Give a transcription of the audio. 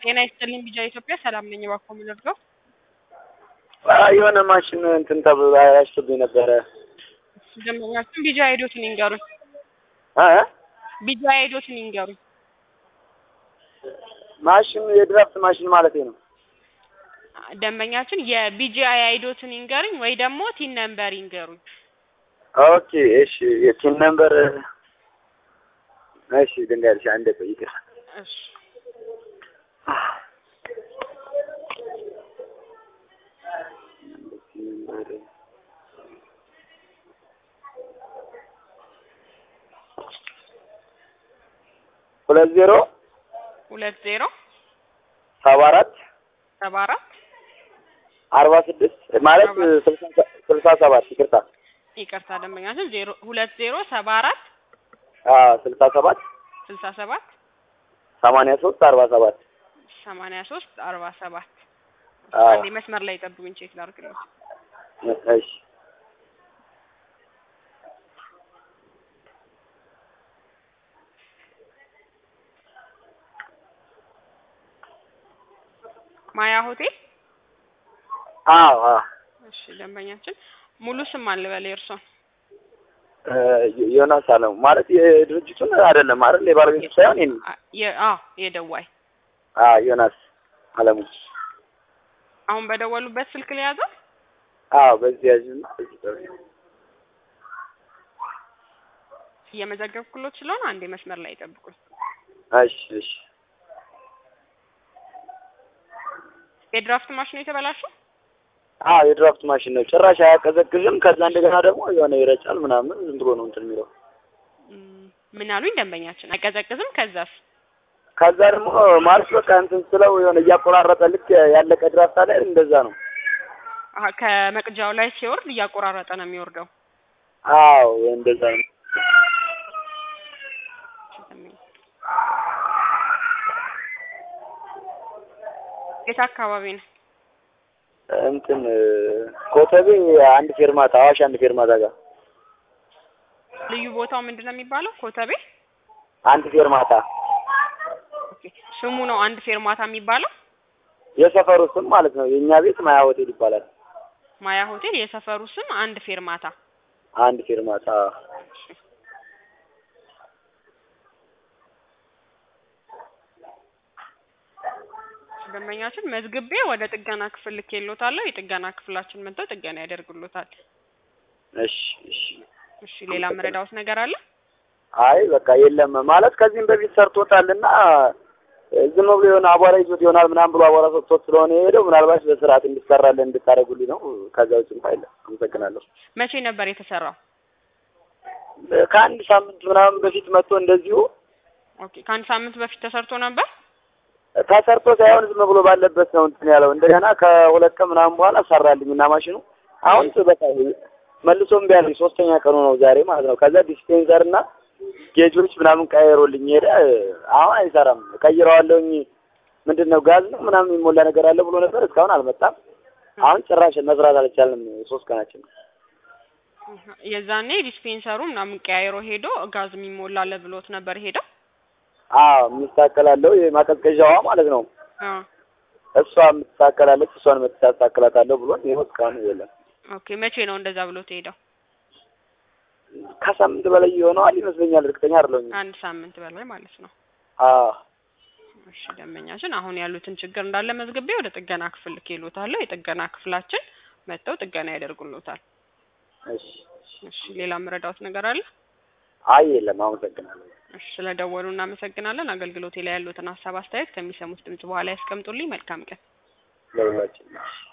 ጤና ይስጥልኝ ቢጃ ኢትዮጵያ ሰላም ነኝ። እባክዎ ምን ልርዳው? የሆነ ማሽን እንትን ተብሎ አያሽብኝ ነበረ። ደንበኛችን ቢጃ ሄዶትን ይንገሩኝ። እ ቢጃ ሄዶትን ይንገሩኝ። ማሽን የድራፍት ማሽን ማለት ነው። ደንበኛችን የቢጂ አይዶትን ይንገሩኝ ወይ ደግሞ ቲን ነምበር ይንገሩኝ። ኦኬ እሺ፣ የቲን ነምበር እሺ፣ ድንጋይልሽ አንዴ ቆይ ይቅር። እሺ ሁለት ዜሮ ሁለት ዜሮ ሰባ አራት ሰባ አራት አርባ ስድስት ማለት ስልሳ ሰባት ይቅርታ፣ ይቅርታ ደንበኛችን ዜሮ ሁለት ዜሮ ሰባ አራት ስልሳ ሰባት ስልሳ ሰባት ሰማንያ ሶስት አርባ ሰባት ሰማንያ ሶስት አርባ ሰባት አዎ። አንዴ መስመር ላይ ጠብቁኝ፣ ቼክ ላድርግልኝ። እሺ ማያ ሆቴል። አዎ አዎ እሺ ደንበኛችን ሙሉ ስም አልበል የእርሶን? እ ዮናስ አለሙ ማለት የድርጅቱን አይደለም አይደል? የባለቤቱ ሳይሆን የኔ አ- የ- አዎ የደዋይ አዎ ዮናስ አለሙ አሁን በደወሉበት ስልክ ሊያዘው አዎ በዚህ ያዥና በዚህ ጠብቂ። እየመዘገብኩሎት ስለሆነ አንዴ መስመር ላይ ጠብቁኝ። እሺ እሺ የድራፍት ማሽኑ የተበላሸው አዎ የድራፍት ማሽን ነው። ጭራሽ አያቀዘቅዝም። ከዛ እንደገና ደግሞ የሆነ ይረጫል ምናምን ዝም ብሎ ነው እንትን የሚለው። ም፣ ምን አሉኝ ደንበኛችን? አይቀዘቅዝም። ከዛስ? ከዛ ደግሞ ማለት በቃ እንትን ስለው የሆነ እያቆራረጠ ልክ ያለቀ ድራፍት አለ አይደል? እንደዛ ነው። አሀ ከመቅጃው ላይ ሲወርድ እያቆራረጠ ነው የሚወርደው። አዎ እንደዛ ነው። የት አካባቢ ነው? እንትን ኮተቤ አንድ ፌርማታ አዋሽ አንድ ፌርማታ ጋር ልዩ ቦታው ምንድን ነው የሚባለው? ኮተቤ። አንድ ፌርማታ ኦኬ ስሙ ነው አንድ ፌርማታ የሚባለው። የሰፈሩ ስም ማለት ነው። የእኛ ቤት ማያ ሆቴል ይባላል። ማያ ሆቴል የሰፈሩ ስም አንድ ፌርማታ። አንድ ፌርማታ ደንበኛችን መዝግቤ ወደ ጥገና ክፍል ልኬልዎታለሁ። የጥገና ክፍላችን መጥተው ጥገና ያደርጉልዎታል። እሺ እሺ። እሺ ሌላ መረዳዎት ነገር አለ? አይ በቃ የለም ማለት ከዚህም በፊት ሰርቶታልና ዝም ብሎ የሆነ አቧራ ይዞት ይሆናል ምናምን ብሎ አቧራ ሰጥቶት ስለሆነ የሄደው ምናልባት በስርዓት እንዲሰራለን እንድታደርጉልኝ ነው። ከዛ ውጭ እንኳን የለም። አመሰግናለሁ። መቼ ነበር የተሰራው? ከአንድ ሳምንት ምናምን በፊት መጥቶ እንደዚሁ ኦኬ ከአንድ ሳምንት በፊት ተሰርቶ ነበር። ተሰርቶ ሳይሆን ዝም ብሎ ባለበት ነው እንትን ያለው። እንደገና ከሁለት ቀን ምናምን በኋላ ሰራልኝ እና ማሽኑ አሁን በቃ መልሶ እምቢ አለኝ። ሶስተኛ ቀኑ ነው ዛሬ ማለት ነው። ከዛ ዲስፔንሰር እና ጌጆች ምናምን ቀይሮልኝ ሄደ። አሁን አይሰራም። ቀይረዋለሁኝ ምንድን ነው ጋዝ ነው ምናምን የሚሞላ ነገር አለ ብሎ ነበር። እስካሁን አልመጣም። አሁን ጭራሽ መስራት አልቻልንም። ሶስት ቀናችን ነው። የዛኔ ዲስፔንሰሩ ምናምን ቀያይሮ ሄዶ ጋዝ የሚሞላለ ብሎት ነበር ሄደው። አዎ የምትታከላለሁ የማቀዝቀዣዋ ማለት ነው። አዎ እሷ የምትታከላለች እሷን የምትታከላታለሁ ብሎን ይኸው እስካሁን የለም። ኦኬ መቼ ነው እንደዛ ብሎት ሄደው? ከሳምንት በላይ ይሆነዋል ይመስለኛል። እርግጠኛ አይደለሁም። አንድ ሳምንት በላይ ማለት ነው። አዎ እሺ ደንበኛችን አሁን ያሉትን ችግር እንዳለ መዝግቤ ወደ ጥገና ክፍል ልኬልዎታለሁ። የጥገና ክፍላችን መጥተው ጥገና ያደርጉልዎታል። እሺ እሺ ሌላ መረዳዎት ነገር አለ? አይ የለም። አመሰግናለሁ። እሺ ስለደወሉ እናመሰግናለን። አገልግሎቴ ላይ ያሉትን ሀሳብ አስተያየት ከሚሰሙት ድምጽ በኋላ ያስቀምጡልኝ። መልካም ቀን። ለሁላችን